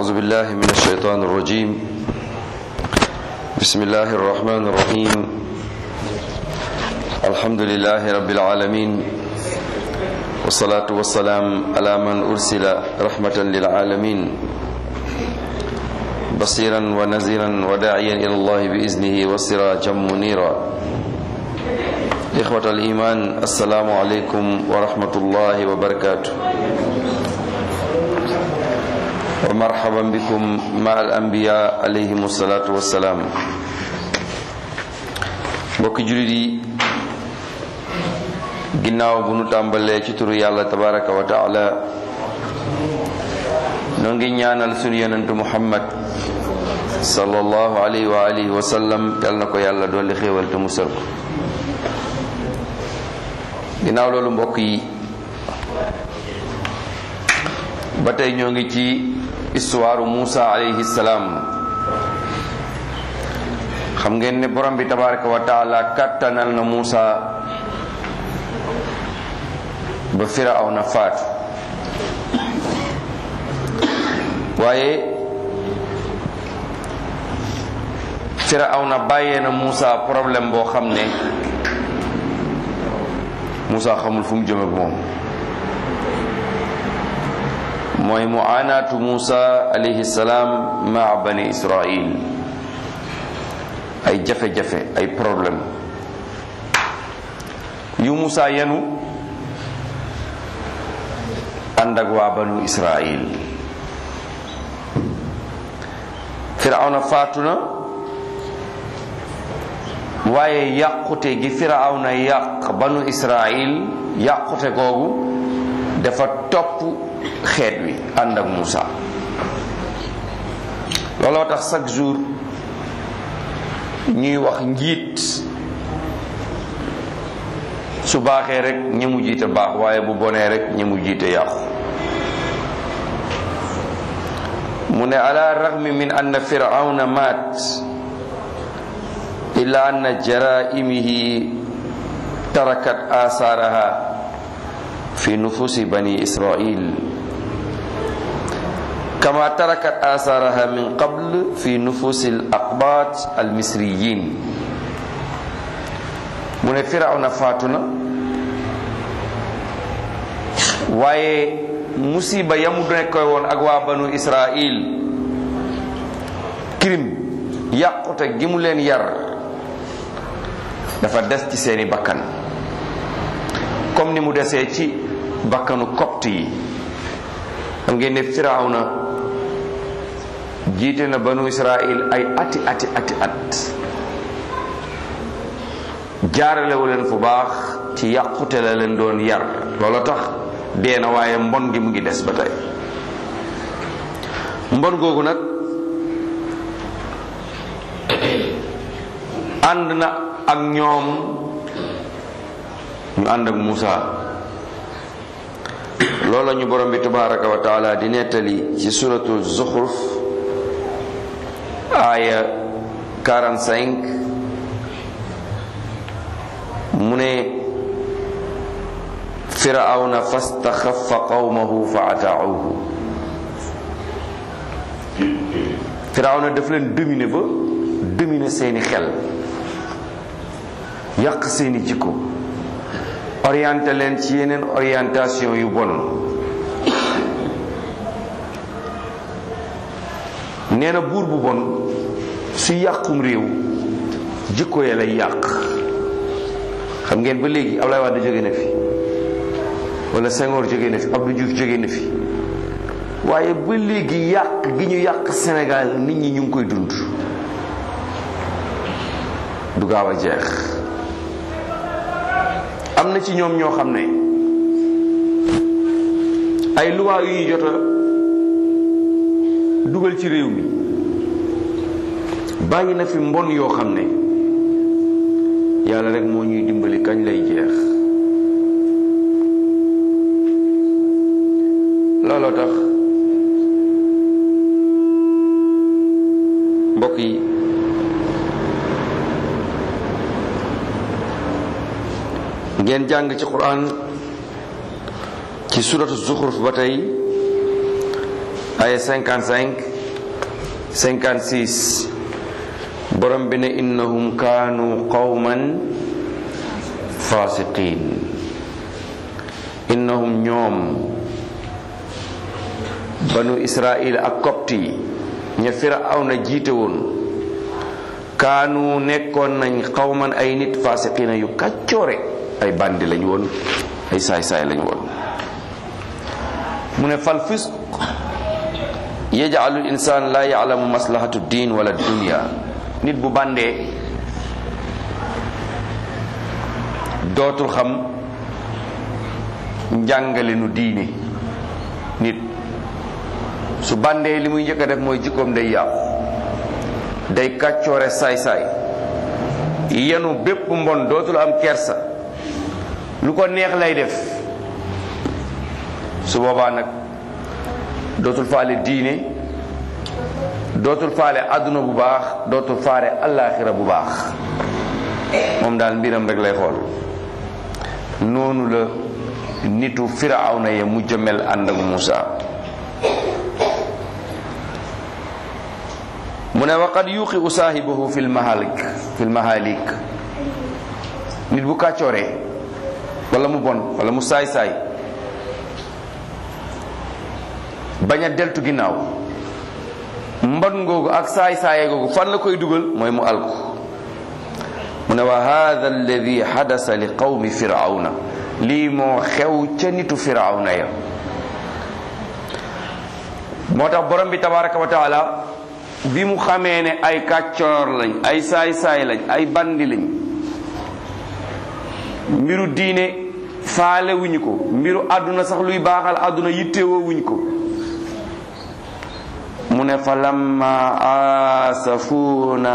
أعوذ بالله من الشيطان الرجيم بسم الله الرحمن الرحيم الحمد لله رب العالمين والصلاة والسلام على من أرسل رحمة للعالمين بصيرا ونذيرا وداعيا إلى الله بإذنه وسراجا منيرا إخوة الإيمان السلام عليكم ورحمة الله وبركاته ومرحبا بكم مع الأنبياء عليهم الصلاة والسلام mbokki jullit yi ginnaaw bu nu tàmbalee ci turu yàlla tabaraka wa taala noo ngi ñaanal sunu yonentu muhammad sallallahu alayhi wa alihi wa sallam yal na ko yàlla dolli xéewal te musal ko ginnaaw loolu mbokk yi ba tey ñoo ngi ci histoire Muusa alayhi salaam xam ngeen ne borom bi tabaraka wa taala kàttanal na Muusa ba Firawna faatu waaye Firawna bàyyee na Muusa problème boo xam ne Muusa xamul fu mu jëm ak moom mooy muanaatu Muusa alayhi salaam maa bani Israil ay jafe-jafe ay problème yu Muusa yenu ànd ak waa banu Israil Firawna faatu na waaye yàqute gi Firawna yàq banu Israil yàqute googu dafa topp xeet wi ànd ak Muusa looloo tax chaque jour ñuy wax njiit su baaxee rek ñi mu jiite baax waaye bu bonee rek ñi mu jiite yàqu mu ne ala raghmi min anna firawna maat illa anna jaraimihi tarakat asaaraha fi nufusi bani israil kama tarakat asaaraha min qabl fi nufusi al aqbat al misriyin mu ne firawna faatu na waaye musiba yamu nekkoy woon ak waa banu israil crime yàqute gi mu leen yar dafa des ci seeni bakkan comme ni mu desee ci bakkanu copte yi xam ngeen ne firawna jiite na banu israil ay ati ati ati at jaaralewu leen fu baax ci yàqute la leen doon yar loola tax dee na waaye mbon gi mu ngi des ba tey mbon googu nag ànd na ak ñoom ñu ànd ak Muusa loola ñu borom bi tabaraka wa taala di nettali ci suratu Zuxruf aaya 45 mu ne firawna fastaxafa qawmahu fa ataauhu firawna daf leen dominer ba dominer seeni xel yàq seeni jikko orienté leen ci yeneen orientation yu bon nee na buur bu bon su yàqum réew jikko ya lay yàq xam ngeen ba léegi Ablaye Wade jóge na fi wala Senghor jóge na fi Abdou Diouf jóge na fi waaye ba léegi yàq gi ñu yàq Sénégal nit ñi ñu ngi koy dund du gaaw a jeex am na ci ñoom ñoo xam ne ay luwaa yu ñu jot a dugal ci réew mi bàyyi na fi mbon yoo xam ne yàlla rek moo ñuy dimbali kañ lay jeex looloo tax mbokk yi ngeen jàng ci quran ci suratu zuxruf ba tey aya 55 56 borom bi ne innahum kaanu qawman fasiqin innahum ñoom banu israil ak copte yi ña firawna jiite woon kaanu nekkoon nañ xawman ay nit fasiqina yu kàccoore ay bandi lañ woon ay saay-saay lañ woon mu ne fal fisq yaj'alu insaan la ya'lamu maslahatu diin wala dunya nit bu bandee dootul xam njàngale nu diine nit su bandee li muy njëkk a def mooy jikkoom day yàqu day kàccoore saay-saay yenu bépp mbon dootul am kersa lu ko neex lay def su boobaa nag dootul faale diine dootul faale àdduna bu baax dootul faale allaaxira bu baax moom daal mbiram rek lay xool noonu la nitu firawna ya mujj mel ànd ak Muusa mu ne waqad yuqi u saahibahu fi lmahalik fi lmahalik nit bu kàccooree wala mu bon wala mu saay-saay bañ a deltu ginnaaw mbon ngoogu ak saay-saaye googu fan la koy dugal mooy mu alku mu ne wa hada alladi xadasa li qawmi firawna lii moo xew ca nitu firawna ya moo tax borom bi tabaraka wa taala bi mu xamee ne ay kàccoor lañ ay saay-saay lañ ay bandi lañ mbiru diine faale wuñu ko mbiru àdduna sax luy baaxal àdduna yittewoo wuñ ko mu ne fa lamma aasafuna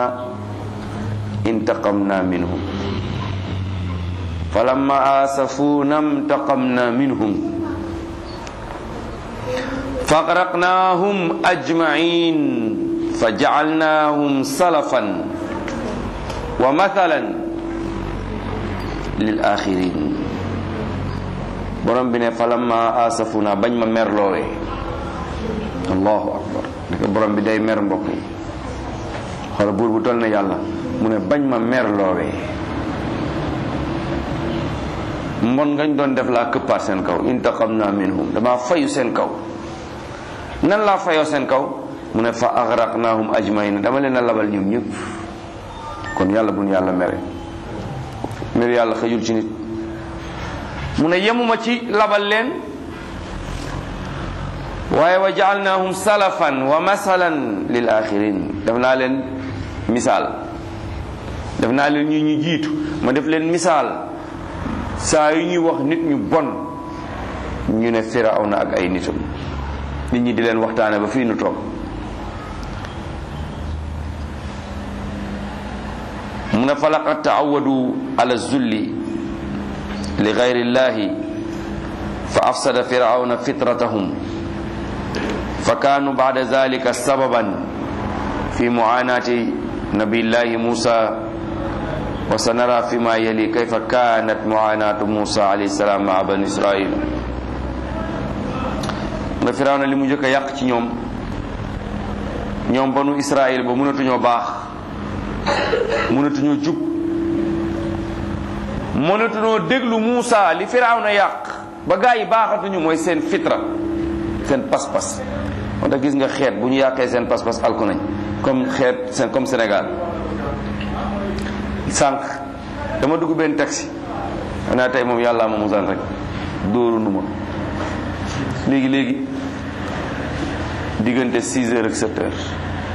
intaqamna minhum fa lamma aasafuna intaqamna minhum فأغرقناهم أجمعين فجعلناهم سلفا ومثلا للآخرين borom bi ne falamma asafuna bañ ma merloowee allahu akbar ndeke borom bi day mer mbokk yi xoola buur bu toll na yàlla mu ne bañ ma merloowee mbon ngañ doon def laa këppaat seen kaw intaqamna minhum dama fayu seen kaw nan laa fayoo seen kaw mu ne fa agraqnahum ajmaina dama leen a labal ñoom ñëpp kon yàlla buñ yàlla mere mer yàlla xëjul ci nit mu ne yemuma ci labal leen waaye wa jaalnahum salafan wa masalan lil axirin def naa leen misaal def naa leen ñu ñu jiitu ma def leen misaal saa yu ñuy wax nit ñu bon ñu ne firawna ak ay nitam nit ñi di leen waxtaane ba fii nu toog mu ne fa laqad taawadu ala zulli li gayri llahi fa afsada firawna fitratahum fa kaanu bada zalika sababan fi muanati nabillahi musa wa sanara fi ma yali kayfa kanat muanatu musa alayhi salam maa bani israil nga firawna li mu njëkk a yàq ci ñoom ñoom banu israil ba mënatuñoo baax mënatuñoo jub mënatuñoo déglu Muusa li firawna yàq ba gaa yi baaxatuñu mooy seen fitra seen pas-pas moo tax gis nga xeet bu ñu yàqee seen pas-pas alku nañ comme xeet seen comme Sénégal sànq dama dugg benn taxi xanaa tey moom yàllaa ma musal rek dóoru nu ma léegi léegi diggante 6 heures ak 7 heures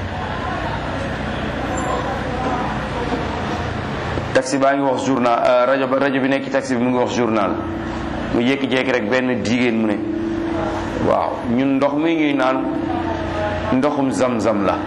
taxi baa ngi wax journal rajo ba rajo bi nekk ci taxi bi mu ngi wax journal mu jékki-jékki rek benn jigéen mu ne waaw ñun ndox mi ñuy naan ndoxum zam-zam la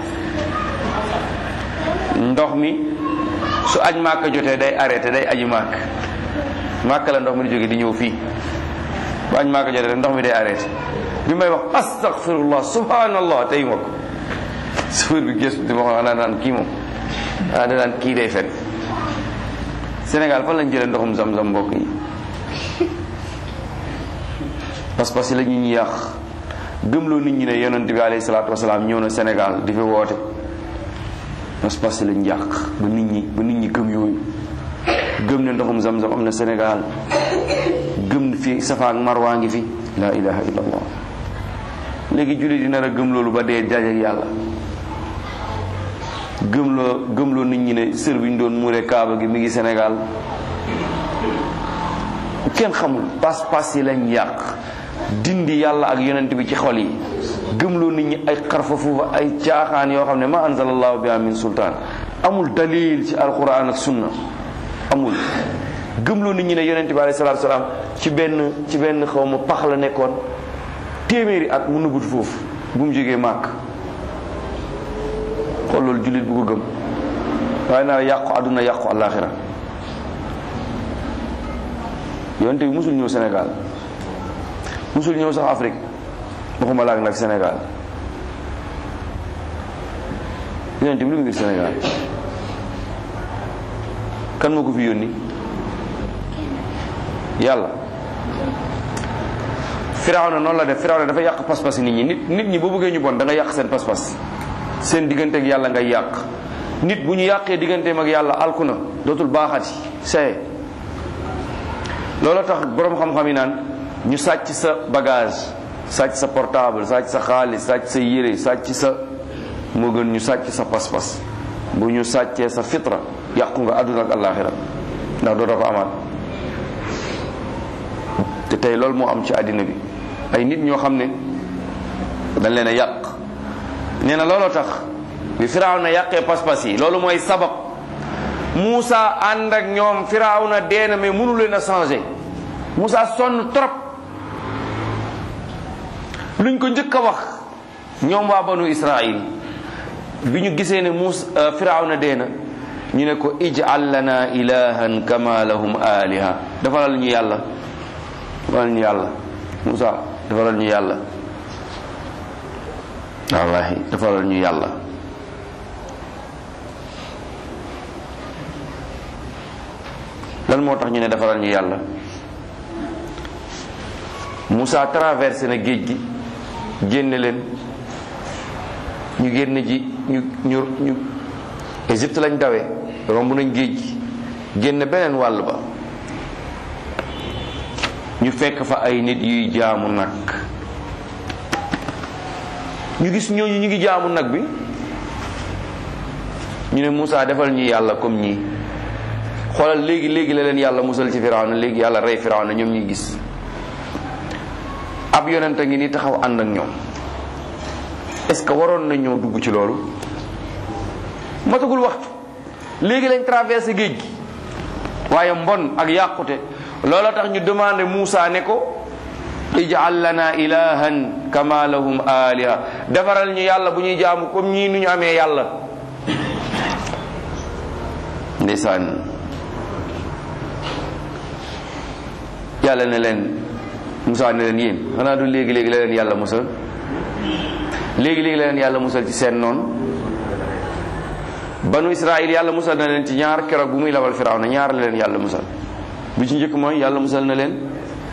ndox mi su aj màkk jotee day arrêté day aji màkk màkk la ndox mi di jóge di ñëw fii bu aj màkk jotee ndox mi day arrêté bi may wax astaghfirullah subhanallah tey ma ko sufur bi gëstu di ma wax naa naan kii moom ah da naan kii day fen Sénégal fan lañ jëlee ndoxum zam-zam mbokk yi pas-pas yi la ñu ñu yàq gëmloo nit ñi ne yonent bi alayhi salaatu wasalaam ñëw na Sénégal di fi woote pas-pas lañ yàq ba nit ñi ba nit ñi gëm yooyu gëm ne ndoxum zam-zam am na Sénégal gëm fi Safa ak Marwa ngi fi la ilaha illallah léegi julli di nar a gëm loolu ba dee dajeek yàlla gëmloo gëmloo nit ñi ne sër bi ñu doon muure kaaba gi mi ngi Sénégal kenn xamul pas-pas yi lañ yàq dindi yàlla ak yonent bi ci xol yi gëmloo nit ñi ay xarfa fuufa ay caaxaan yoo xam ne ma anzalallahu biha min sultaan amul dalil ci alquran ak sunna amul gëmloo nit ñi ne yonent bi alayhi salaatu salaam ci benn ci benn xaw ma pax la nekkoon téeméeri at mu nëbbut foofu bu mu jógee màkk xool loolu jullit bu ko gëm waaye naa yàqu àdduna yàqu àllaaxira yonte bi musul ñëw Sénégal musul ñëw sax Afrique waxuma laak nag Sénégal yonte bi lu mu ngir Sénégal kan moo ko fi yónni yàlla Firawna noonu la def Firawna dafa yàq pas-pas nit ñi nit nit ñi boo bëggee ñu bon da nga yàq seen pas-pas seen diggante ak yàlla ngay yàq nit bu ñu yàqee digganteem ak yàlla alku na dootul baaxati saye loolu tax boroom xam-xam yi naan ñu sàcc sa bagage sàcc sa portable sàcc sa xaalis sàcc sa yére sàcc sa moo gën ñu sàcc sa pas-pas bu ñu sàccee sa fitra yàqu nga àdduna ak àllaaxira ndax dootoo ko amaat te tey loolu moo am ci àddina bi ay nit ñoo xam ne dañ leen a yàq nee na looloo tax bi firaaw na yàqee pas-pas yi loolu mooy sabab Moussa ànd ak ñoom firaaw na dee na mais mënu leen a changé Moussa sonn trop luñ ko njëkk a wax ñoom waa banu Israil bi ñu gisee ne Moussa firaaw na dee na ñu ne ko ij'al lana ilahan kama lahum aliha defalal ñu yàlla defalal ñu yàlla Moussa defalal ñu yàlla wallahi defalal ñu yàlla lan moo tax ñu ne defalal ñu yàlla Moussa traversé na géej gi génne leen ñu génn ji ñu ñu ñu Égypte lañ dawee romb nañ géej gi génn beneen wàll ba ñu fekk fa ay nit yuy jaamu nag ñu gis ñooñu ñu ngi jaamu nag bi ñu ne Moussa defal ñu yàlla comme ñii xoolal léegi léegi la leen yàlla musal ci Firawna léegi yàlla rey Firawna ñoom ñuy gis ab yonent a ngi ni taxaw ànd ak ñoom est-ce que waroon na ñoo dugg ci loolu matagul waxtu léegi lañ traversé géej gi waaye mbon ak yàqute loola tax ñu demandé Moussa ne ko ij'al lana ilahan kama lahum aliha defaral ñu yàlla bu ñuy jaamu comme ñii nu ñu amee yàlla ndeysaan yàlla ne leen Moussa ne leen yéen xanaa du léegi léegi la leen yàlla musal léegi léegi la leen yàlla musal ci seen noonu banu Israël yàlla musal na leen ci ñaar keroog bu muy labal Firawna ñaar la leen yàlla musal bi ci njëkk mooy yàlla musal na leen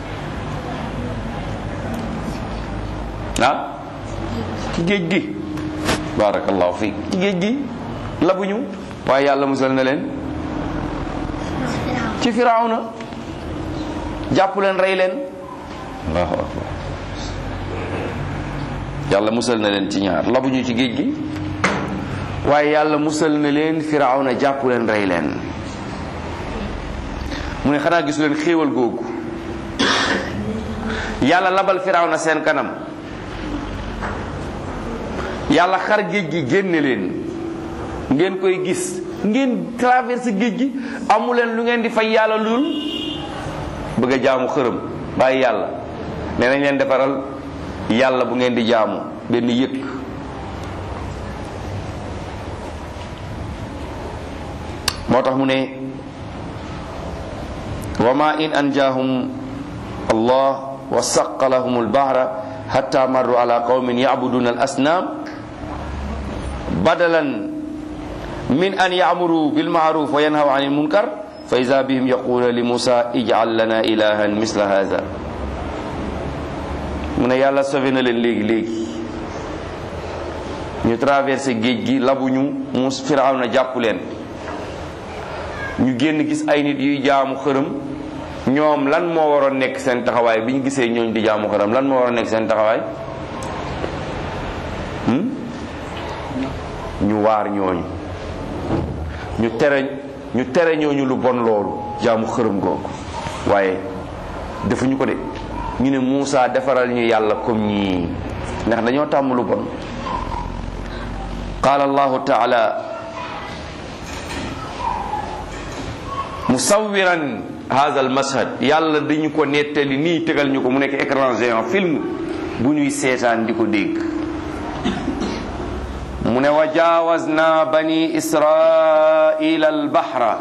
ah ci géej gi barakallahu fiik ci géej gi labuñu waaye yàlla musal na leen ci Firawna jàpp leen rey leen allahu akbar yàlla musal na leen ci ñaar labuñu ci géej gi waaye yàlla musal na leen Firawna jàpp leen rey leen mu ne xanaa gisu leen xéewal googu yàlla labal Firawna seen kanam yàlla xar géej gi génne leen ngeen koy gis ngeen traversé géej gi amu leen lu ngeen di fay yàlla lul bëgg a jaamu xërëm bàyyi yàlla nee nañ leen defaral yàlla bu ngeen di jaamu benn yëkk moo tax mu ne wa ma in anjaahum allah wa saqa lahum albahra hatta marru ala qawmin yacbuduna al asnaam badalan min an yamuru bilmaaruf wa yanhaw an ilmunkar fa ida bihim yaqula li musa ijcal lana ilahan misla hada mu mu ne yàlla sauvé na leen léegi léegi ñu traversé géej gi labuñu mu Firawna jàpp leen ñu génn gis ay nit yuy jaamu xërëm ñoom lan moo waroon nekk seen taxawaay bi ñu gisee ñooñ di jaamu xërëm lan moo waroon nekk seen taxawaay ñu waar ñooñu ñu tere ñu tere ñooñu lu bon loolu jaamu xërëm googu waaye defuñu ko de ñu ne Muusa defaral ñu yàlla comme ñii ndax dañoo tàmm lu bon qaala allahu taala musawiran hadha al mashad yàlla dañu ko nettali nii tegal ñu ko mu nekk écran géant film bu ñuy seetaan di ko dégg mu ne wa jaawazna bani israila albahra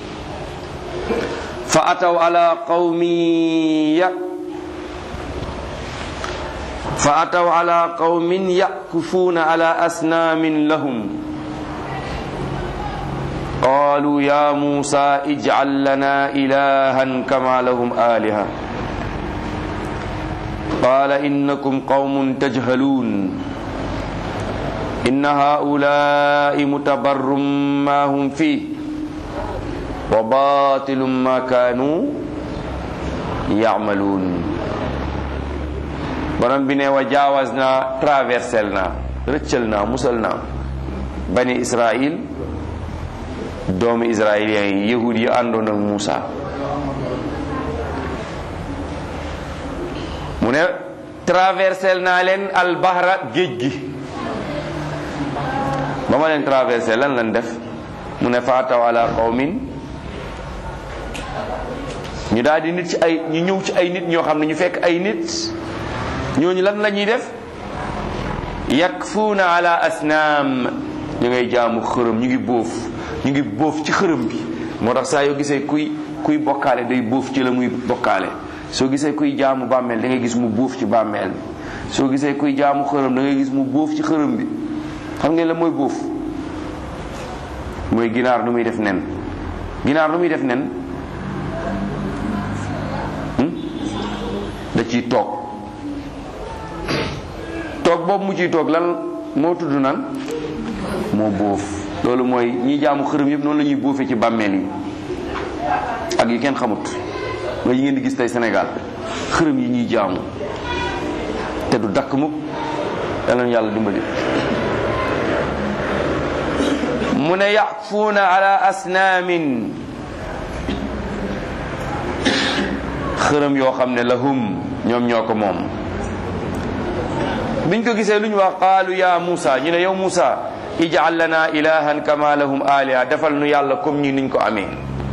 fa ataw ala qawmin ya fa ataw ala qawmin yakufuuna ala asnaamin lahum qaalu ya muusa ijcal lana ilahan kama lahum aliha qaala innakum qawmun tajhaluun inna haulaai mutabarrum ma hum fih wa batilum ma kaanu yacmaluun borom bi ne wa jaawaz naa traversel naa rëccal naa musal naa bani israil doomu israilien yi yahud yi àndoon ak Muusa mu ne traversel naa leen albahra géej gi ba ma leen traversé lan lan def mu ne faataw ala qawmin ñu daal di nit ci ay ñu ñëw ci ay nit ñoo xam ne ñu fekk ay nit ñooñu lan la ñuy def yakfuuna ala asnaam ñu ngay jaamu xërëm ñu ngi bóof ñu ngi bóof ci xërëm bi moo tax saa yoo gisee kuy kuy bokkaale day bóof ci la muy bokkaale soo gisee kuy jaamu bàmmeel da ngay gis mu bóof ci bàmmeel bi soo gisee kuy jaamu xërëm da ngay gis mu bóof ci xërëm bi xam ngeen la mooy bóof mooy ginaar lu muy def nen ginaar lu muy def nen da ciy toog toog boobu mu ciy toog lan moo tudd nan moo bóof loolu mooy ñi jaamu xërëm yëpp noonu la ñuy bóofee ci bàmmeel yi ak yi kenn xamut mooy yi ngeen di gis tey Sénégal xërëm yi ñuy jaamu te du dakk mukk yàlla na yàlla dimbali mu ne yaquuna ala asnaamin xërëm yoo xam ne lahum ñoom ñoo ko moom biñ ko gisee lu ñu wax qaalu ya Muusa ñu ne yow Muusa ij'al lana ilahan kama lahum aliha defal nu yàlla comme ñi niñ ko amee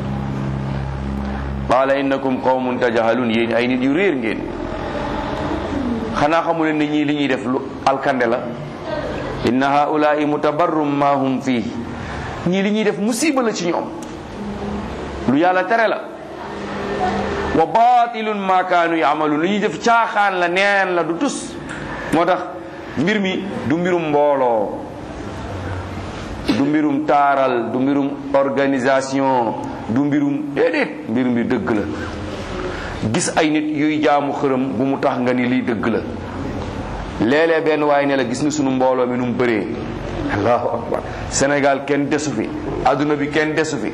qaala innakum qawmun tajhalun yéen ay nit yu réer ngeen xanaa xamu leen ne ñii li ñuy def lu alkande la inna haulaai mutabarrum ma hum fii ñii li ñuy def musiba la ci ñoom lu yàlla tere la wa batilun ma kaanu yamalun lu ñuy def caaxaan la neen la du tus moo tax mbir mi du mbirum mbooloo du mbirum taaral du mbirum organisation du mbirum déedéet mbir mi dëgg la gis ay nit yuy jaamu xërëm bu mu tax nga ni lii dëgg la léeg-léeg benn waaye ne la gis nga sunu mbooloo mi nu mu bëree allahu akbar Sénégal kenn desu fi adduna bi kenn desu fi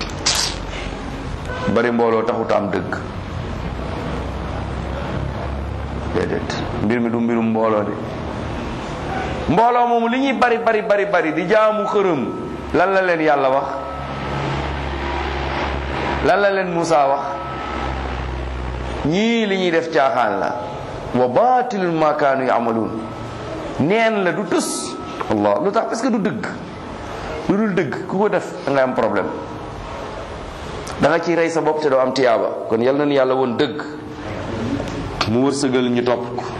bari mbooloo taxut am dëgg déedéet mbir mi du mbirum mbooloo de mbooloo moomu li ñuy bari bari bari bari di jaamu xërëm lan la leen yàlla wax lan la leen Muusa wax ñii li ñuy def caaxaan la wa baatilun ma kaanu yaamaluun neen la du tus allah lu tax parce que du dëgg lu dul dëgg ku ko def da ngay am problème da nga ciy rey sa bopp te doo am tiyaaba kon yal nañu yàlla woon dëgg mu wërsëgal ñu topp ko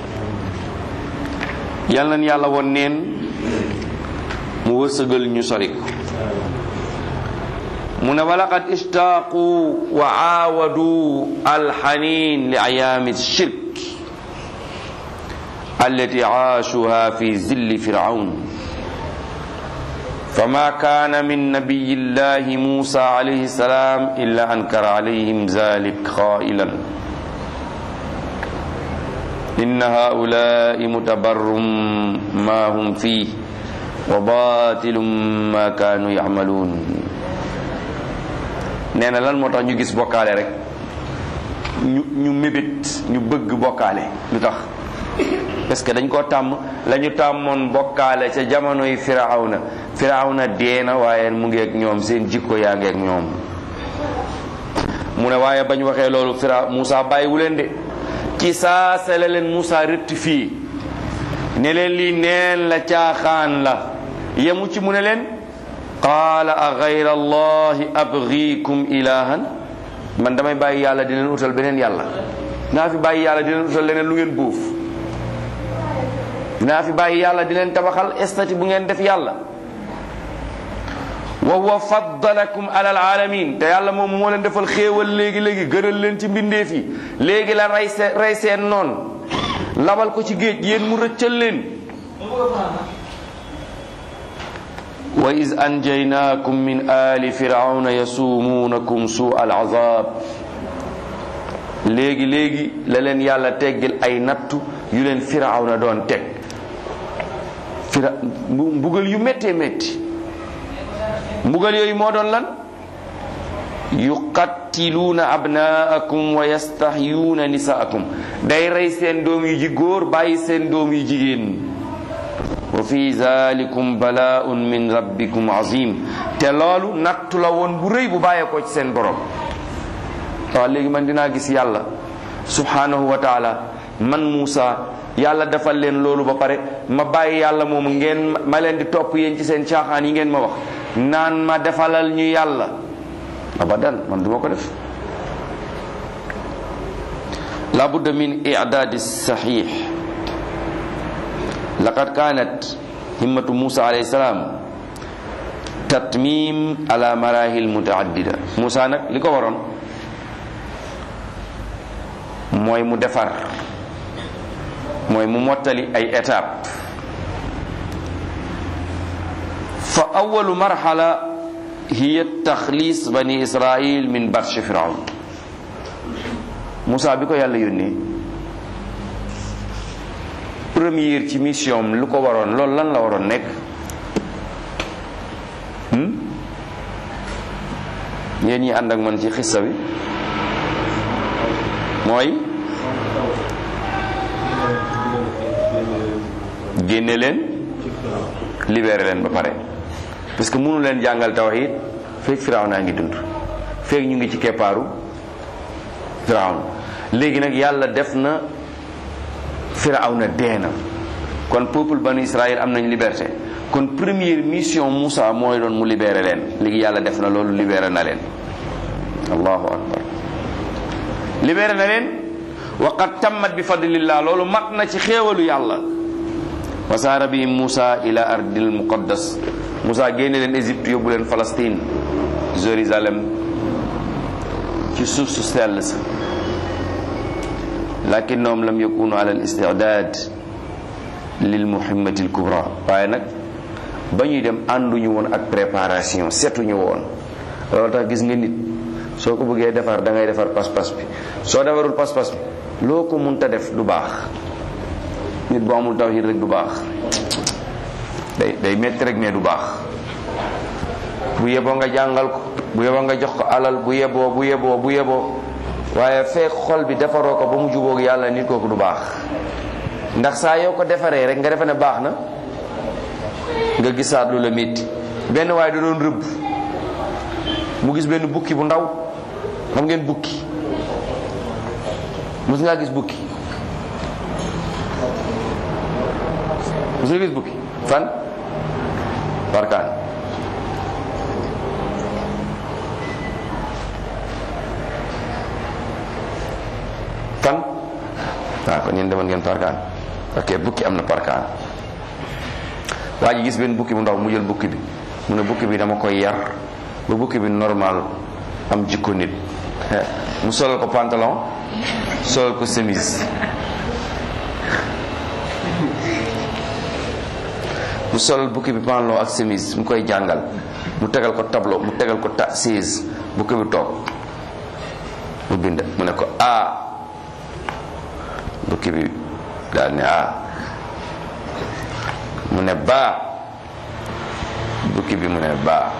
yal nañu yàlla woon neen mu wërsëgal ñu sori ko mu ne walaqad ishtaaqu wa aawadu alxanin li ayaami shirk allati aashuha fi zilli firaun فما كان من نبي الله موسى عليه السلام إلا أنكر عليهم ذلك قائلا inna haulai mutabarrum ma hum fii wa batilum ma kaanu yamaluun nee na lan moo tax ñu gis bokkaale rek ñu ñu mébét ñu bëgg bokkaale lu tax parce que dañ koo tàmm la ñu tàmmoon bokkaale ca jamonoy firawna firawna dee na waaye mu ngi ak ñoom seen jikko yaa ngi ak ñoom mu ne waaye bañ waxee loolu fira Moussa bàyyiwu leen de ci saa sele leen Moussa rectifié ne leen lii neen la caaxaan la yemu ci mu ne leen qaala a gayra allahi abgikum ilahan man damay bàyyi yàlla di leen utal beneen yàlla naa fi bàyyi yàlla di leen utal leneen lu ngeen buuf dinaa fi bàyyi yàlla di leen tabaxal estati bu ngeen def yàlla wa huwa faddalakum ala alaalamin te yàlla moom moo leen defal xéewal léegi léegi gënal leen ci mbindeef yi léegi la rey seen rey seen noon labal ko ci géej yéen mu rëccal leen wa iz anjaynaakum min ali firawna yasuumuunakum suu al azab léegi léegi la leen yàlla teggil ay nattu yu leen firawna doon teg fira mbugal yu méttee métti mbugal yooyu moo doon lan yuqattiluuna abnaakum wa yastahyuuna nisaakum day rey seen doom yu ji góor bàyyi seen doom yu jigéen wa fi zalikum balaaun min rabbikum azim te loolu nattu la woon bu rëy bu bàyyeekoo ci seen borom waaw léegi man dinaa gis yàlla subhanahu wa taala man Muusa yàlla defal leen loolu ba pare ma bàyyi yàlla moomu ngeen ma leen di topp yéen ci seen caaxaan yi ngeen ma wax naan ma defalal ñu yàlla abadan man duma ko def la budda min i'dadi sahih laqad kanat himmatu Musa alayhi salam tatmim ala marahil mutaaddida Musa nag li ko waroon mooy mu defar mooy mu mottali ay étape fa awalu marhala hiya taxlis bani israil min batshi firawn Musa bi ko yàlla yónnee première ci mission lu ko waroon loolu lan la waroon nekk yéen ñi ànd ak man ci xissa bi mooy génne leen libéré leen ba pare parce que mënu leen jàngal tawhid fekk firaw naa ngi dund fekk ñu ngi ci keppaaru firawn léegi nag yàlla def na firaw na dee na kon peuple banu Israël am nañ liberté kon première mission Moussa mooy doon mu libéré leen léegi yàlla def na loolu libéré na leen allahu akbar libéré na leen wa qad tammat bi fadlillah loolu mat na ci xéewalu yàlla wa saara bihim Moussa ila ardil muqaddas Moussa génne leen Égypte yóbbu leen Palestine Jérusalem ci suuf su sell sa lakinnahum lam yakunu ala al istidaad lil muhimmati al kubra waaye nag ba ñuy dem ànduñu woon ak préparation setuñu woon loolu tax gis nga nit soo ko bëggee defar da ngay defar pas-pas bi soo defarul pas-pas bi loo ko munta def du baax nit bu amul tawhid rek du baax day day metti rek mais du baax bu yeboo nga jàngal ko bu yeboo nga jox ko alal bu yeboo bu yeboo bu yeboo waaye fekk xol bi defaroo ko ba mu jubóog yàlla nit kooku du baax ndax saa yoo ko defaree rek nga defe ne baax na nga gisaat lu la métti benn waaye da doon rëbb mu gis benn bukki bu ndaw xam ngeen bukki mus ngaa gis bukki mus nga gis bukki fan barkaan fan waaw kon yéen demoon ngeen parkaan ok bukki am na parkaan waa ji gis benn bukki bu ndaw mu jël bukki bi mu ne bukki bi dama koy yar ba bukki bi normal am jikko nit mu solal ko pantalon solal ko chemise mu solal bukki bi pantalon ak chemise mu koy jàngal mu tegal ko tableau mu tegal ko ta siis bukki bi toog mu bind mu ne ko ah bukki bi daal ne ah mu ne baa bukki bi mu ne baa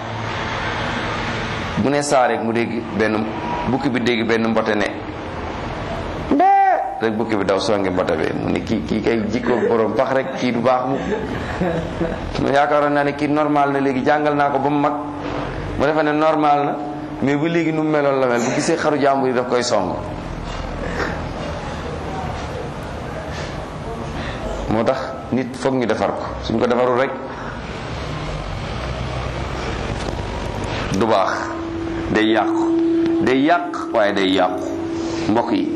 mu ne saa rek mu dégg benn bukki bi dégg benn mbote ne mbee rek bukki bi daw songi mbote bi mu ne kii kii kay jikko borom pax rek kii du baax mu mu yaakaaroon naa ne kii normal na léegi jàngal naa ko ba mu mag mu defe ne normal na mais bu léegi nu mu meloon la mel bu gisee xaru jàmbur yi daf koy song moo tax nit foog ñu defar ko suñ ko defarul rek du baax day yàqu day yàq waaye day yàqu mbokk yi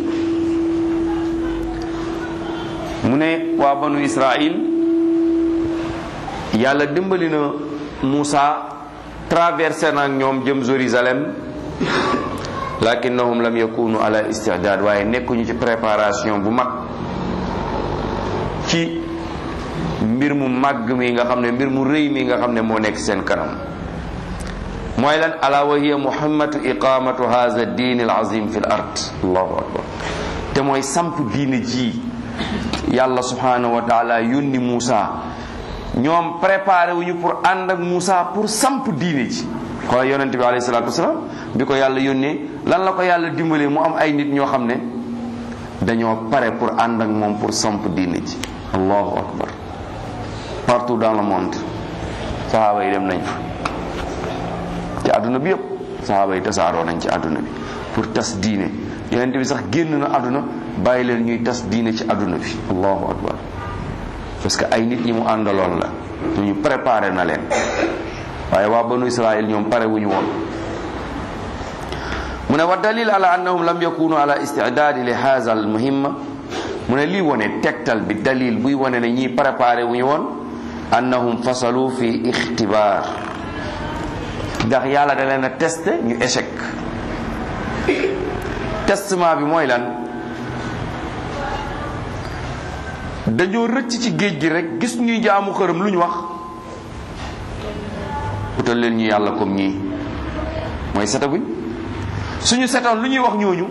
mu ne waa banu Israil yàlla dimbali na Muusa traversé na ak ñoom jëm Jérusalem lakinnahum lam yakunu ala istidaad waaye nekkuñu ci préparation bu mag ci mbir mu màgg mi nga xam ne mbir mu rëy mi nga xam ne moo nekk seen kanam mooy lan ala wa hiya muhammadu iqamatu hadha diin al azim fi l ard allahu akbar te mooy samp diine ji yàlla subhanahu wa taala yónni Muusa ñoom préparé wuñu pour ànd ak Muusa pour samp diine ji xoolal yonente bi alayhi salatu wasalaam bi ko yàlla yónnee lan la ko yàlla dimbalee mu am ay nit ñoo xam ne dañoo pare pour ànd ak moom pour samp diine ji allahu akbar partout dans le monde sahaaba yi dem nañ fa ci àdduna bi yëpp sahaaba yi tasaaroo nañ ci àdduna bi pour tas diine yonente bi sax génn na àdduna bàyyi leen ñuy tas diine ci àdduna bi allahu akbar parce que ay nit ñi mu àndaloon la ñu préparé na leen waaye waa banu israil ñoom pare wu ñu woon mu ne wa dalil ala annahum lam yakunu ala istidaadi li haza al muhimma mu ne lii wone tegtal bi dalil buy wone ne ñii préparé wu ñu woon annahum fasalu fi ixtibaar ndax yàlla da leen a testé ñu échec testement bi mooy lan dañoo rëcc ci géej gi rek gis ñuy jaamu xërëm lu ñu wax utal leen ñu yàlla comme ñii mooy setaguñ suñu setoon lu ñuy wax ñooñu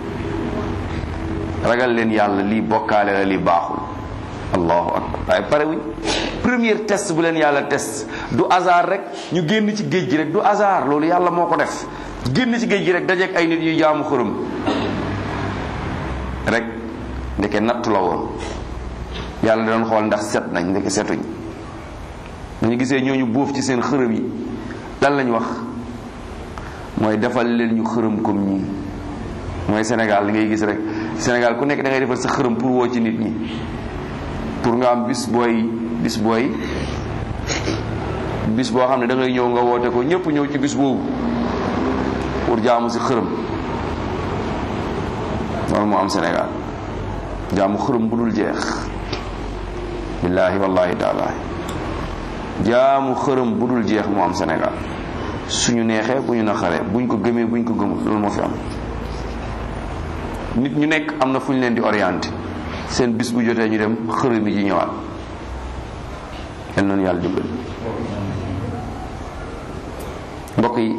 ragal leen yàlla lii bokkaale la lii baaxul allahu akbar waaye pare wuñ premier test bu leen yàlla test du hasard rek ñu génn ci géej gi rek du hasard loolu yàlla moo ko def génn ci géej gi rek dajeek ay nit yuy jaamu xërëm rek ndeke nattu la woon yàlla da doon xool ndax set nañ ndeke setuñ dañu gisee ñooñu bóof ci seen xërëm yi lan lañ wax mooy defal leen ñu xërëm comme ñii mooy Sénégal li ngay gis rek Sénégal ku nekk da ngay defal sa xërëm pour woo ci nit ñi pour nga am bis booy bis booy bis boo xam ne da ngay ñëw nga woote ko ñëpp ñëw ci bis boobu pour jaamu si xërëm loolu moo am Sénégal jaamu xërëm bu dul jeex billaahi wallahi taala jaamu xërëm bu dul jeex moo am Sénégal suñu neexee bu ñu naqaree buñ ko gëmee buñ ko gëmul loolu moo fi am nit ñu nekk am na fu ñu leen di orienté seen bis bu jotee ñu dem xërëm yi ji ñëwaat yal noonu yàlla dimbali mbokk yi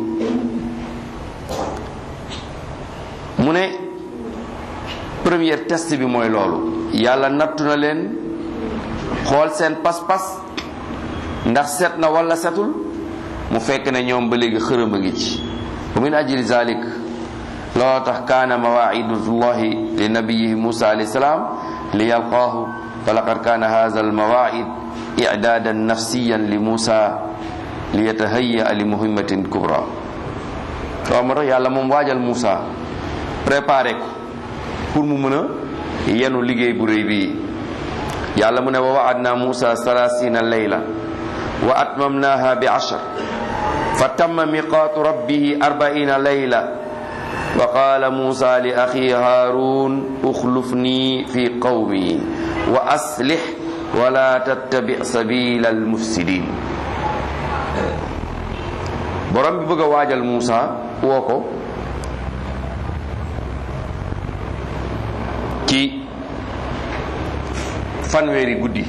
mu ne première test bi mooy loolu yàlla nattu na leen xool seen pas-pas ndax set na wala setul mu fekk ne ñoom ba léegi xërëm a ngi ci wa min ajli zalik loo tax kaana mawaidullahi li nabiyihi musa alayhi salaam li yalqaahu fa laqad kaana hadha almawaid i'dadan nafsiyan li musa li yatahayya li muhimmatin kubra waaw moo tax yàlla moom waajal musa préparé ko pour mu mën a yenu liggéey bu rëy bii yàlla mu ne wa waadna musa salasina layla wa atmamnaha bi ashar fa tamma miqaatu rabbihi arbaina layla wa qaala musa li axi haarun uxlufni fi qawmi wa aslix wala tattabi sabila almufsidin borom bi bëgg a waajal musa woo ko ci fanweeri guddi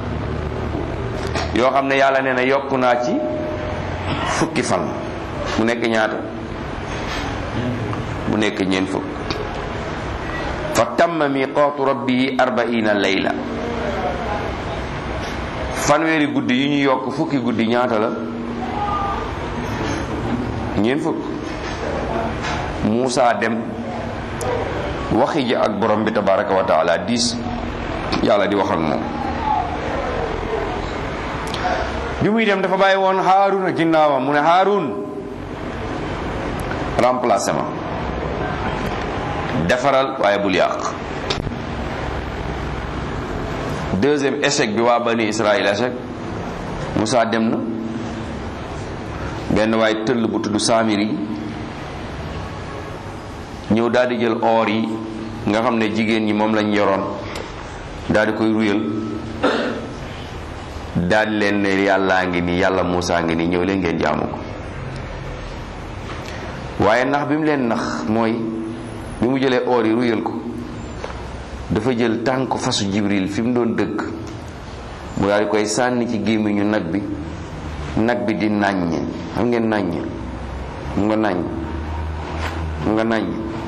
yoo xam ne yàlla nee na yokk naa ci fukki fan mu nekk ñaata mu nekk ñeent fukk fa tamma miqaatu rabbihi arbaina layla fanweeri guddi yu ñu yokk fukki guddi ñaata la ñeent fukk Muusa dem waxi ji ak borom bi tabaraka wa taala diis yàlla di wax ak moom bi muy dem dafa bàyyi woon Haarun a ginnaawam mu ne Haarun remplacé ma defaral waaye bul yàq deuxième échec bi waa bani Israël échec Moussa dem na benn waaye tëll bu tudd Samiri ñëw daal di jël or yi nga xam ne jigéen ñi moom lañ yoroon daal di koy ruyal daal di leen ne yàllaa ngi nii yàlla Moussa ngi nii ñëw leen ngeen jaamu ko waaye nax bi mu leen nax mooy bi mu jëlee or yi ruyal ko dafa jël tànk fasu jibril fi mu doon dëkk mu daal di koy sànni ci gémmiñu nag bi nag bi di nàññ xam ngeen nàññ mu nga nàññ mu nga nàññ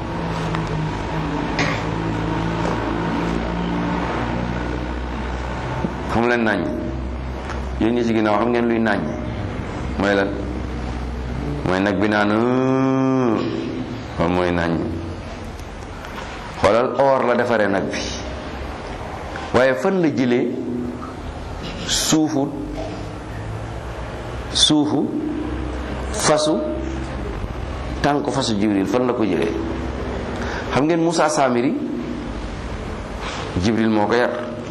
xam leen nàññ yéen ñi ci ginnaaw xam ngeen luy nàññ mooy lan mooy nag bi naan waaw mooy nàññ xoolal or la defaree nag bi waaye fan la jëlee suufu suufu fasu tànk fasu jibril fan la ko jëlee xam ngeen Moussa Samiri jibril moo ko yar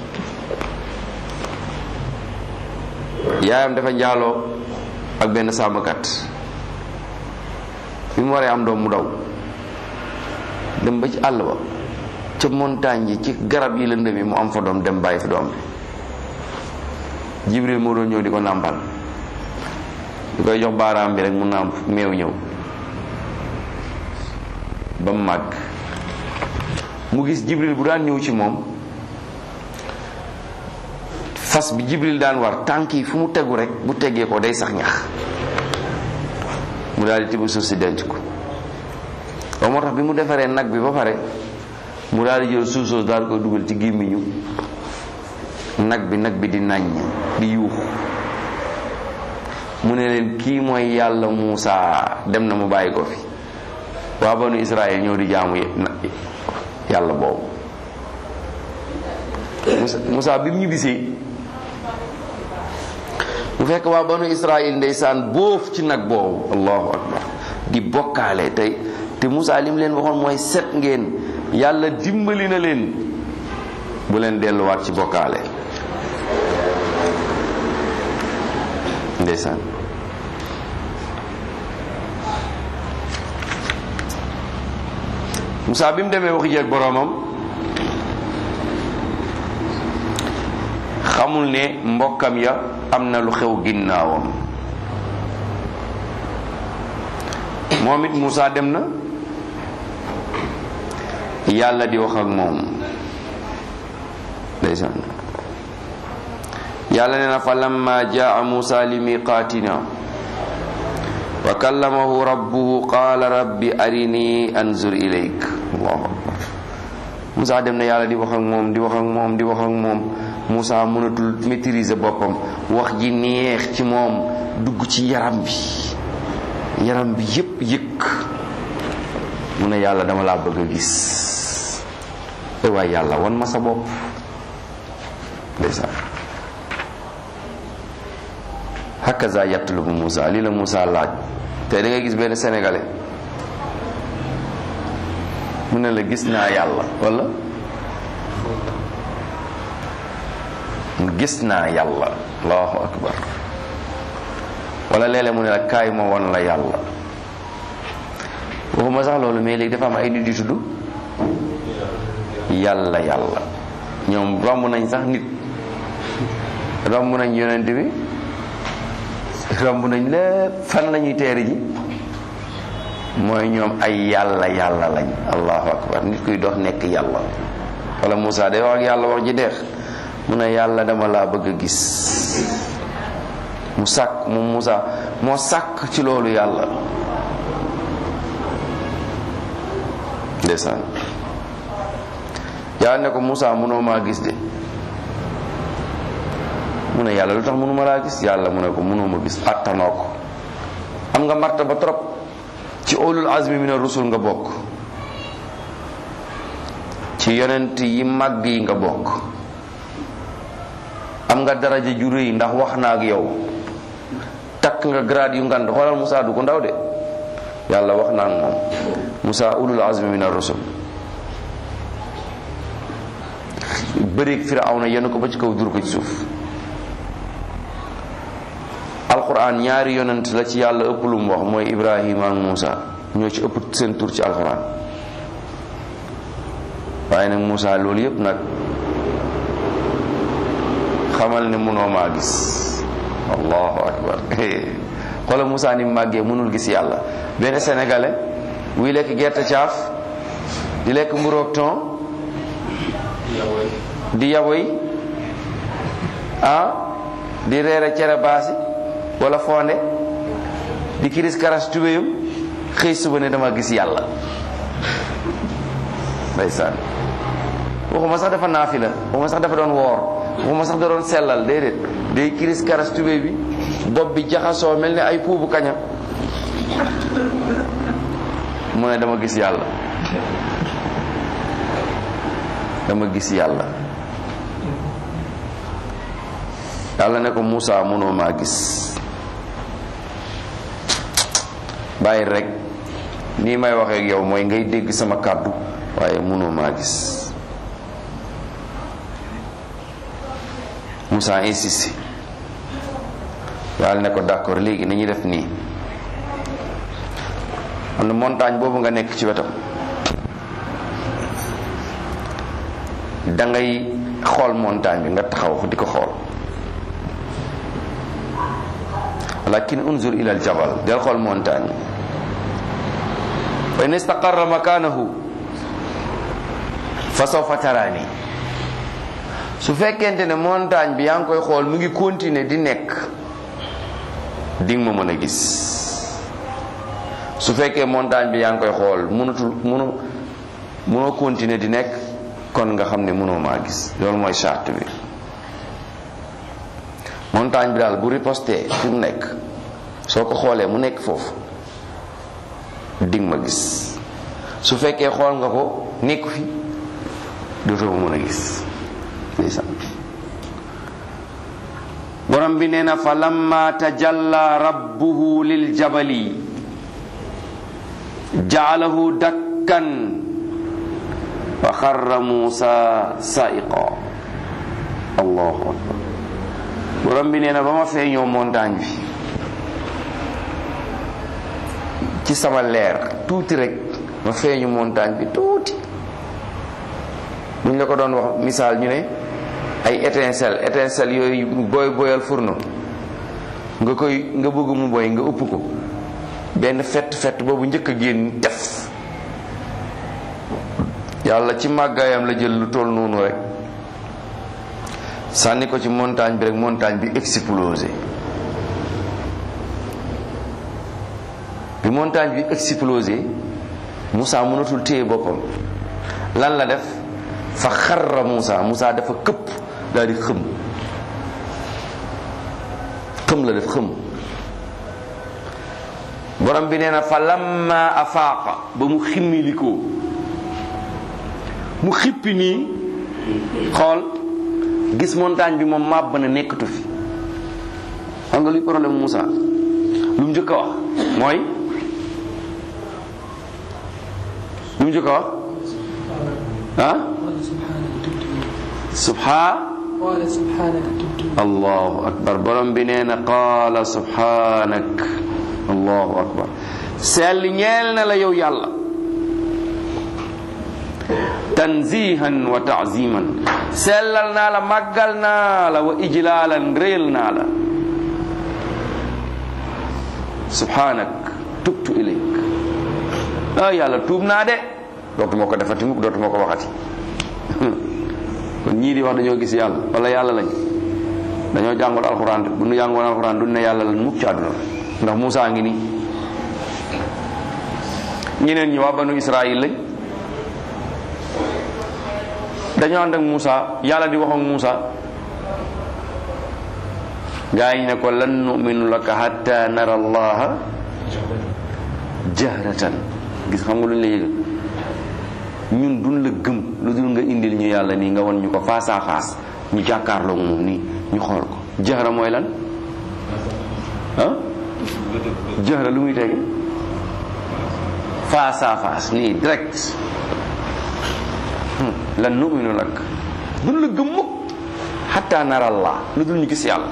yaayam dafa njaaloo ak benn sàmmkat bi mu waree am doom mu daw dem ba ci àll ba ca montagne yi ci garab yi lëndëm yi mu am fa doom dem bàyyi fi doom bi jibril moo doon ñëw di ko nàmpal di koy jox baaraam bi rek mu nàmp meew ñëw ba mu màgg mu gis jibril bu daan ñëw ci moom fas bi jibril daan war tànk yi fu mu tegu rek bu teggee ko day sax ñax mu daal di tibb suuf si denc ko waaw moo tax bi mu defaree nag bi ba pare mu daal di jël suuf soosu daal di koy dugal ci gémmiñu nag bi nag bi di naññ di yuuxu mu ne leen kii mooy yàlla Muusa dem na mu bàyyi ko fi waa banu Israël ñëw di jaamu yàlla boobu Muusa bi mu ñibbisee mu fekk waa banu Israël ndeysaan boof ci nag boobu allahu akbar di bokkaale tey te Muusa li mu leen waxoon mooy set ngeen yàlla dimbali na leen bu leen delluwaat ci bokkaale ndeysaan Moussa bi mu demee waxi jeeg boroomam xamul ne mbokkam ya am na lu xew ginnaawam moom it Moussa dem na yàlla di wax ak moom ndeysaan yàlla nee na fa lamma jaa Moussa li miqaatina wa kallamahu rabbuhu qaala rabbi arini anzur ilayk allahu akbar Moussa dem na yàlla di wax ak moom di wax ak moom di wax ak moom Moussa mënatul maîtriser boppam wax ji neex ci moom dugg ci yaram bi yaram bi yépp yëkk mu ne yàlla dama laa bëgg a gis te waaye yàlla wan ma sa bopp ndeysaan hakaza yatlubu Moussa lii la Moussa laaj te da ngay gis benn sénégalais mu ne la gis naa yàlla wala gis naa yàlla allahu akbar wala léeg-léeg mu ne la kaay ma won la yàlla waxuma sax loolu mais léegi dafa am ay nit yu tudd yàlla yàlla ñoom romb nañ sax nit romb nañ yonent bi romb nañ lépp fan la ñuy teeri ji mooy ñoom ay yàlla yàlla lañ allahu akbar nit kuy dox nekk yàlla wala Moussa day wax ak yàlla wax ji deex mu ne yàlla dama laa bëgg a gis mu sàkk mu Moussa moo sàkk ci loolu yàlla ndeysaan yàlla ne ko Moussa mënoo maa gis de mu ne yàlla lu tax mënuma laa gis yàlla mu ne ko mënoo ma gis attanoo ko am nga martaba trop ci ulul azmi min ar-rusul nga bokk ci yonent yi màgg yi nga bokk am nga daraja ju rëy ndax wax na ak yow takk nga grade yu ngand xoolal Moussa du ko ndaw de yàlla wax na ak moom Moussa ulul azmi min ar-rusul bëreeg Firawna yenn ko ba ci kaw dur ko ci suuf alquran ñaari yonent la ci yàlla ëpp lu mu wax mooy Ibrahima ak Moussa ñoo ci ëpp seen tur ci alquran waaye nag Moussa loolu yëpp nag xamal ne mënoo maa gis allahu akbar xoolal Moussa ni màggee mënul gis yàlla benn sénégalais buy lekk gerte caaf di lekk mburoog ton di yaboy ah di reere cere baasi wala fonde di kiris karas tubéyam xëy suba ne dama gis yàlla ndeysaan waxuma sax dafa naafila waxuma sax dafa doon woor waxuma sax da doon sellal déedéet day kiris karas tubéy bi bopp bi jaxasoo mel ni ay puubu kaña mu ne dama gis yàlla dama gis yàlla yàlla ne ko Moussa mënoo maa gis bàyyi rek nii may waxee ak yow mooy ngay dégg sama kàddu waaye mënoo maa gis Moussa insisté yàlla ne ko d'accord léegi nañuy def nii am na montagne boobu nga nekk ci wetam da ngay xool montagne bi nga taxaw di ko xool lakin unzur ila al jabal del xool montagne fa in istaqarra makanahu fa sawfa tarani su fekkente ne montagne bi yaa ngi koy xool mu ngi continuer di nekk di nga ma mën a gis su fekkee montagne bi yaa ngi koy xool mënatul mënu mënoo continuer di nekk kon nga xam ne mënoo maa gis loolu mooy charte bi montagne bi daal bu riposté fi mu nekk soo ko xoolee mu nekk foofu dig ma gis su fekkee xool nga ko nekku fi dootoo ma mën a gis ndeysaan borom bi nee na fa lamma tajalla rabbuhu lil jabali jaalahu dakkan fa xarra muusa saiqa allahu akbar borom bi nee na ba ma feeñoo montagne bi ci sama leer tuuti rek ma feeñu montagne bi tuuti buñ la ko doon wax misaal ñu ne ay étincelle étincelle yooyu booy boyal fourneau nga koy nga bëgg mu boy nga ëpp ko benn fett fett boobu njëkk a génn def yàlla ci màggaayam la jël lu toll noonu rek sànni ko ci montagne bi rek montagne bi explosé bi montagne bi explosé Moussa mënatul téye boppam lan la def fa xarra Moussa Moussa dafa këpp daal di xëm xëm la def xëm borom bi nee na fa lamma afaaqa ba mu ximmilikoo mu xippi nii xool gis montagne bi moom màbb na nekkatu fi xam nga luy problème Moussa lu mu njëkk a wax mooy lu mu njëkk a wax ah subhaa قال سبحانك تبت allahu akbar borom bi nee na qaala subhanak allahu akbar sell ñeel na la yow yàlla tanzihan wa taaziman sellal naa la màggal naa la wa ijlaalan réyal naa la subhanak tubtu ilayk ah yàlla tuub naa de dootuma ko defati mukk dootuma ko waxati kon ñii di wax dañoo gis yàlla wala yàlla lañ dañoo jàngul alxuraan de bu ñu jàngoon alxuraan duñ ne yàlla lañ mukk ci àdduna ndax Moussa ngi nii ñeneen ñi waa banu Israël lañ dañoo ànd ak Moussa yàlla di wax ak Moussa gaa yi ne ko lan numinu laka hatta nara allaha jahratan gis xam nga lu ñu la yëgal ñun duñ la gëm lu dul nga indil ñu yàlla nii nga won ñu ko face à face ñu jàkkaarloo moom nii ñu xool ko jahra mooy lan ah jahra lu muy tege face à face nii direct lan numinu lak duñ la gëm mukk hatta nara allah lu dul ñu gis yàlla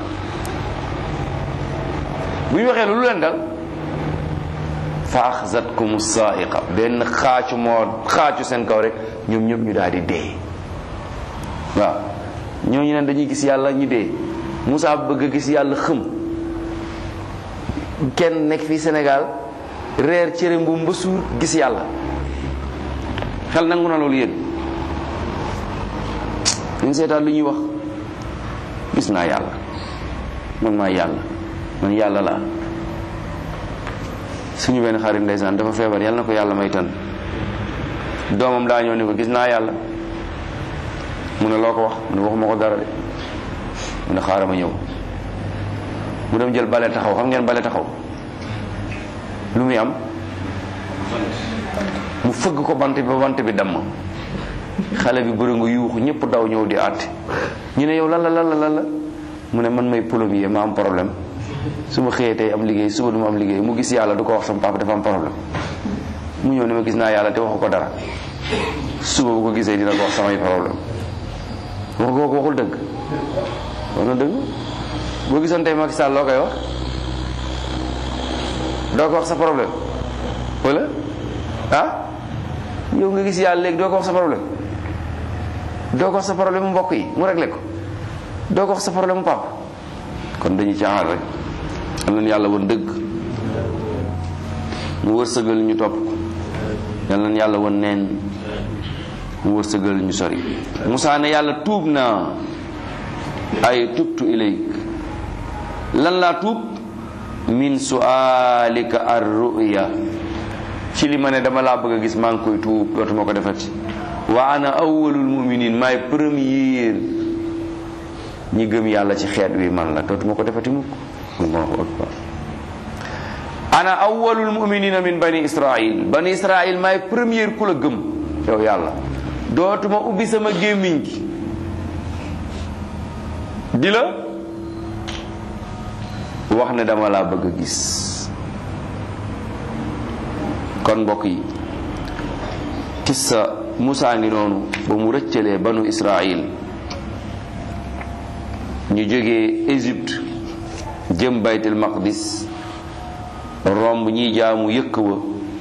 bu ñu waxee lu leen dal fa axzatkum saaiqa benn xaacu moo xaacu seen kaw rek ñoom ñëpp ñu daal di dee waaw ñooñu ne dañuy gis yàlla ñu dee Moussa bëgg a gis yàlla xëm kenn nekk fii Sénégal reer cere mbuum ba suur gis yàlla xel nangu na loolu yéen ñu seetaan lu ñuy wax gis naa yàlla man maa yàlla man yàlla laa suñu benn xarit ndeysaan dafa feebar yàlla na ko yàlla may tan doomam daa ñëw ni ko gis naa yàlla mu ne loo ko wax mu ne waxuma ko dara de mu ne xaaral ma ñëw mu dem jël bale taxaw xam ngeen bale taxaw lu muy am mu fëgg ko bant bi ba bant bi damm xale bi bëri nga yuuxu ñëpp daw ñëw di àtte ñu ne yow lan la lan la lan la mu ne man may plombier ma am problème su ma xëyee tey am liggéey suba du ma am liggéey mu gis yàlla du ko wax sama papa dafa am problème mu ñëw ne ma gis naa yàlla te waxu ko dara suba bu ko gisee dina ko wax samay problème wax ko ko waxul dëgg wax na dëgg boo gisoon tey Macky Sall loo koy wax doo ko wax sa problème wala ah yow nga gis yàlla léegi doo ko wax sa problème doo ko wax sa problème mu mbokk yi mu réglé ko doo ko wax sa problème mu papa kon dañuy caaxaan rek am nañu yàlla woon dëgg mu wërsëgal ñu topp ko yal nañu yàlla woon neen mu wërsëgal ñu sori Musaa ne yàlla tuub naa ay tubtu ilayk lan laa tuub min sualika ar ruya ci li ma ne dama laa bëgg a gis maa ngi koy tuub dootuma ko defati wa ana awwalul muminin maay premier ñi gëm yàlla ci xeet wi man la dootuma ko defati mukk allahu akbar ana awwalul muminina min bani israil bani israil maay premier ku la gëm yow yàlla dootuma ubbi sama gémmiñ gi di la wax ne dama laa bëgg a gis kon mbokk yi kissa Musaa ngi noonu ba mu rëccalee banu Israil ñu jógee Égypte jëm baytul maqdis romb ñiy jaamu yëkk wa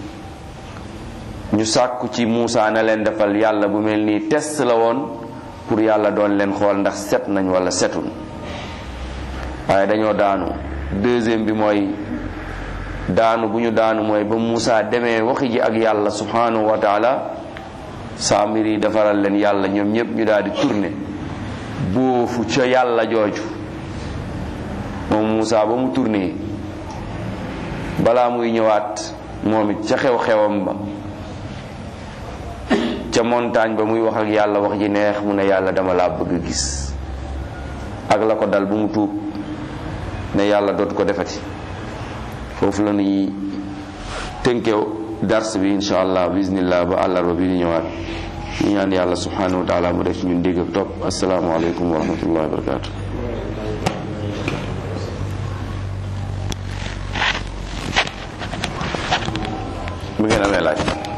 ñu sàkku ci Muusaa na leen defal yàlla bu mel nii test la woon pour yàlla doon leen xool ndax set nañ wala setul waaye dañoo daanu deuxième bi mooy daanu bu ñu daanu mooy ba Muusaa demee waxi ji ak yàlla subhanahu wa taala saamir yi defaral leen yàlla ñoom ñëpp ñu daal di tourné boofu ca yàlla jooju moom Muusaa ba mu tourné balaa muy ñëwaat moom it ca xew-xewam ba ca montagne ba muy wax ak yàlla wax ji neex mu ne yàlla dama laa bëgg gis ak la ko dal bu mu tuub ne yàlla dootu ko defati foofu la ñuy tënkew dars bi insha allah bismillah ba àllarba bi di ñëwaat ñu ñaan yàlla subhanahu wa taala mu def ci ñun dégg ak topp asalaamaaleykum wa rahmatullahi wa barakatu bu ngeen amee laaj